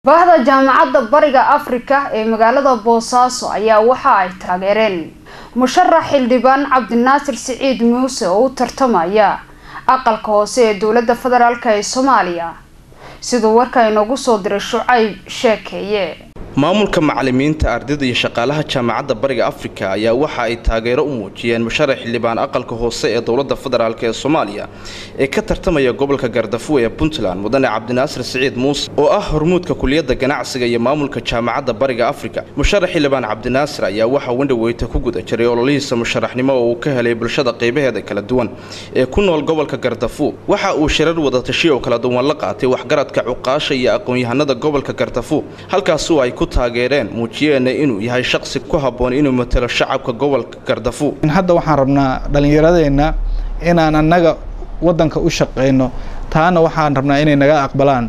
bahda jaamacadda bariga afrika ee magaalada boosaaso ayaa waxa ay taageereen musharax xildhibaan cabdinaasir siciid muuse oo u tartamaya aqalka hoose ee dowladda federaalk ee soomaaliya siduu warka inoogu soo diray shucayb sheekeeye maamulka macalimiinta ardayda iyo shaqaalaha jaamacadda bariga afrika ayaa waxa ay taageero u muujiyeen musharax xildhibaan aqalka hoose ee dowladda federaalk ee soomaaliya ee ka tartamaya gobolka gardafuwe ee puntland mudane cabdinaasir siciid muuse oo ah hormuudka kuliyadda ganacsiga iyo maamulka jaamacadda bariga afrika musharax xildhibaan cabdinaasir ayaa waxaa wendhaweyta ku guda jiray ololihiisa musharaxnimo oo uu ka helay bulshada qaybaheeda kala duwan ee ku nool gobolka gardafu waxa uu shirar wadatashi oo kala duwan la qaatay waxgaradka cuqaasha iyo aqoon-yahanada gobolka gardafu halkaasu ay ku taageereen muujiyeena inuu yahay shaqsi ku habboon inuu matalo shacabka gobolka gardafu hadda waxaan rabnaa dhallinyaradeenna inaan annaga waddanka u shaqayno taana waxaan rabnaa inay naga aqbalaan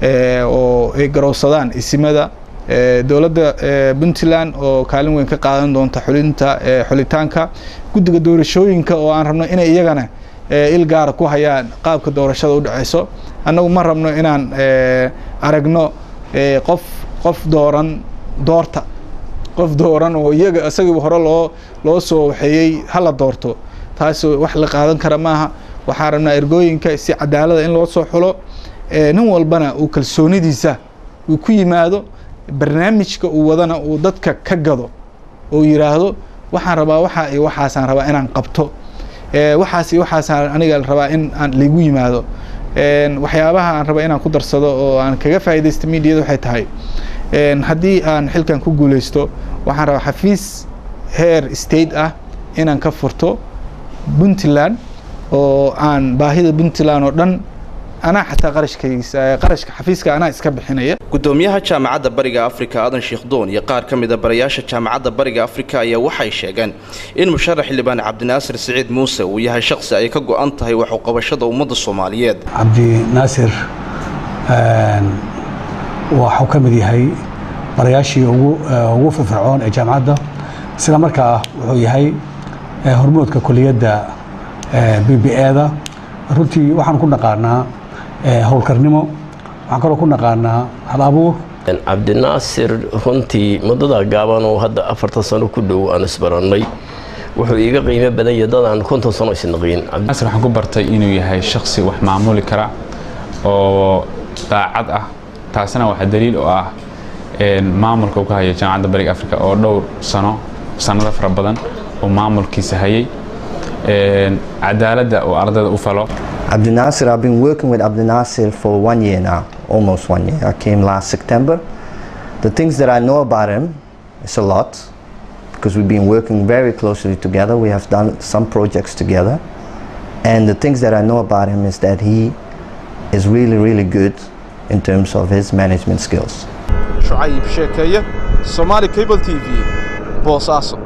oo ay garowsadaan isimada dowladda puntland oo kaalin weyn ka qaadan doonta xulinta xulitaanka guddiga doorashooyinka oo aan rabno inay iyagana il gaara ku hayaan qaabka doorashada u dhaceyso annagu ma rabno inaan aragno qof qof dooran doorta qof dooran oo iyaga isagiiba hore loo loo soo waxeeyey hala doorto taas wax la qaadan kara maaha waxaan rabnaa ergooyinka si cadaalada in loo soo xulo nin walbana uu kalsoonidiisa uu ku yimaado barnaamijka uu wadana uu dadka ka gado oo yiraahdo waxaan rabaa waxa iyo waxaasaan rabaa inaan qabto waxaas iyo waxaasaan aniga rabaa in aan laigu yimaado waxyaabaha aan raba inaan ku darsado oo aan kaga faaidaysta mediada waxay tahay haddii aan xilkan ku guuleysto waxaan rabaa xafiis heer state ah inaan ka furto puntland oo aan baahida puntland oo dhan anaa xataa qarashkaysa qarashka xafiiska anaa iska bixinaya gudoomiyaha jaamacadda bariga afrika aadan sheekh doon iyo qaar ka mida barayaasha jaamacadda bariga afrika ayaa waxay sheegeen in musharax xildhibaan cabdinaasir siciid muuse uu yahay shaqsi ay ka go-an tahay wax uqabashada ummadda soomaaliyeed cabdinaasir waxuu ka mid yahay barayaashii ugu firfircoon ee jaamacadda isla markaa wuxuu yahay hormoodka kuliyadda b b eda runtii waxaan ku naqaanaa howlkarnimo waxaan kaloo ku naqaanaa hal abuur cabdinaasir runtii muddada gaaban oo hadda afartan sano ku dhow aan isbarannay wuxuu iiga qiimo badan yahay dad aan konton sano isnaqiin cabdinaasir waxaan ku bartay inuu yahay shaksi wax maamuli kara oo daacad ah taasna waxaa daliil u ah maamulka uu ka hayo jaamacadda bariga africa oo dhowr sano sanado fara badan oo maamulkiisa hayay cadaaladda uu ardayda u falo Abdul Nasir, I've been working with Abdul Nasir for one year now, almost one year. I came last September. The things that I know about him is a lot because we've been working very closely together. We have done some projects together. And the things that I know about him is that he is really, really good in terms of his management skills. shucayb sheekeeye somaali cable t v boosaaso